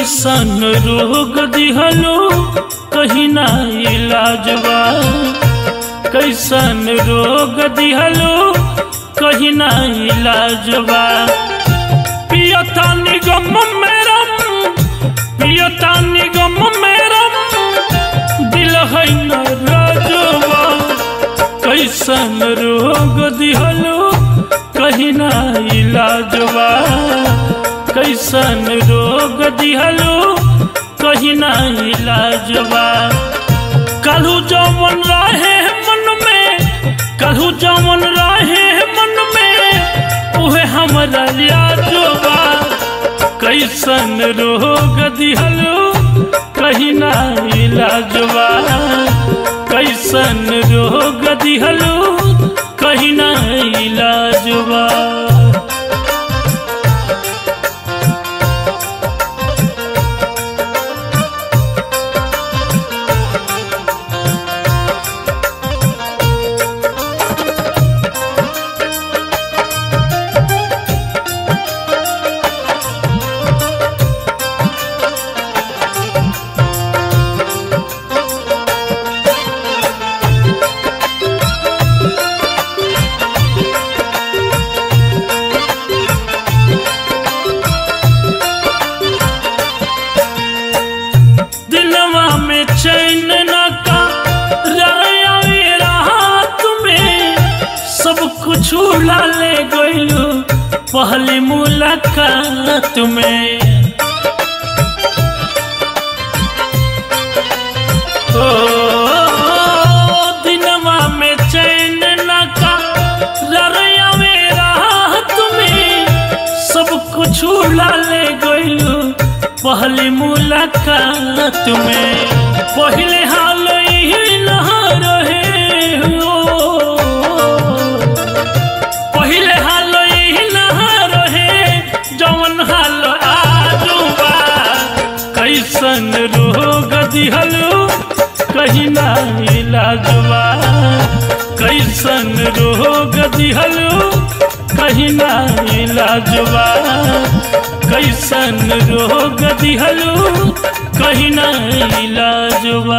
कैसन रोग दिहलो कहीं ना इलाजवा कैसन रोग दिहलो कहीं ना इलाजवा पियता निगम मेरम पियता निगम मेरम दिल है न राजवा कैसन रोग दिहलो कहीं ना इलाजवा कैसन रोग दिहलो कहीं ना इलाजवा कलू जवन रहे मन में कलू जवन रहे मन में उहे हमरा यादवा कैसन रोग दिहलो कहीं ना इलाजवा कैसन रोग दिहलो कहीं ना इलाजवा दिलवा में चैन न का राया रात में सब कुछ उड़ा ले गयो पहली मुलाकात में ओ दिलवा में चैन न का राया रात में सब कुछ उड़ा ले गयो पहली मुलाकात में पहले हाल ही न रहे हो पहले हाल ही न रहे जवन हाल आजुबा कैसन रोग दिहलो कहीं ना इलाजवा कैसन रोग दिहलो कहीं ना इलाजवा कैसन रोग दिहलो कहीं ना इलाजवा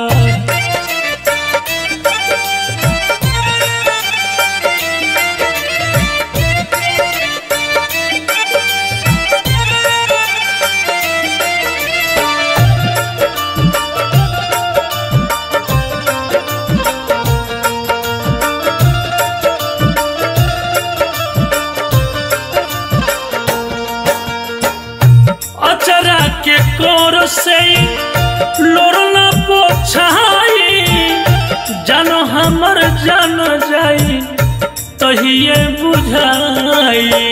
अचरा के कोर से लोरना पोछाई जानो हमर जान जाई तहिए बुझाई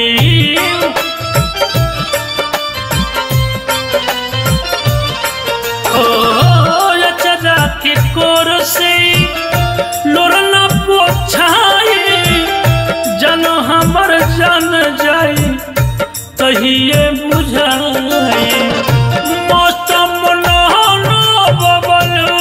ओ अचरा के कोर से लोरना पोछाई जानो हमर जान जाई तहिए बुझाए मौसम नहनो बबलू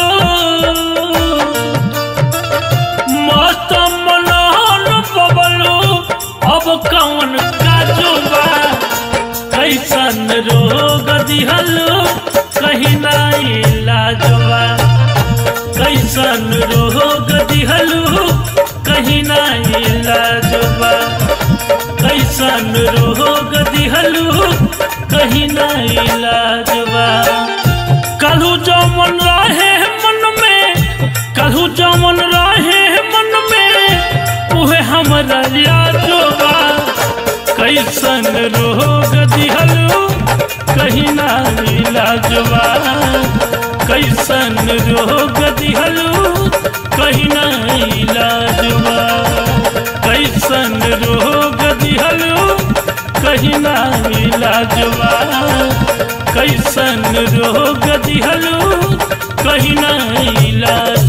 मौसम नहनो बबलू अब कौन काजुबा कैसन रोग दिहलो कहीं ना इलाजवा कैसन रोग दिहलो कहीं ना इलाजवा कैसन रोग दिहलू कहीं ना इलाजवा कलू जमन रहे मन में कलू जमन रहे मन में उहे हमरा यादवा कैसन रोग दिहलू कहीं ना इलाजवा कैसन रोग दिहलू कहीं ना इलाजवा कैसन रोग दिहलो कहीं ना इलाजवा कैसन रोग दिहलो कहीं ना इलाज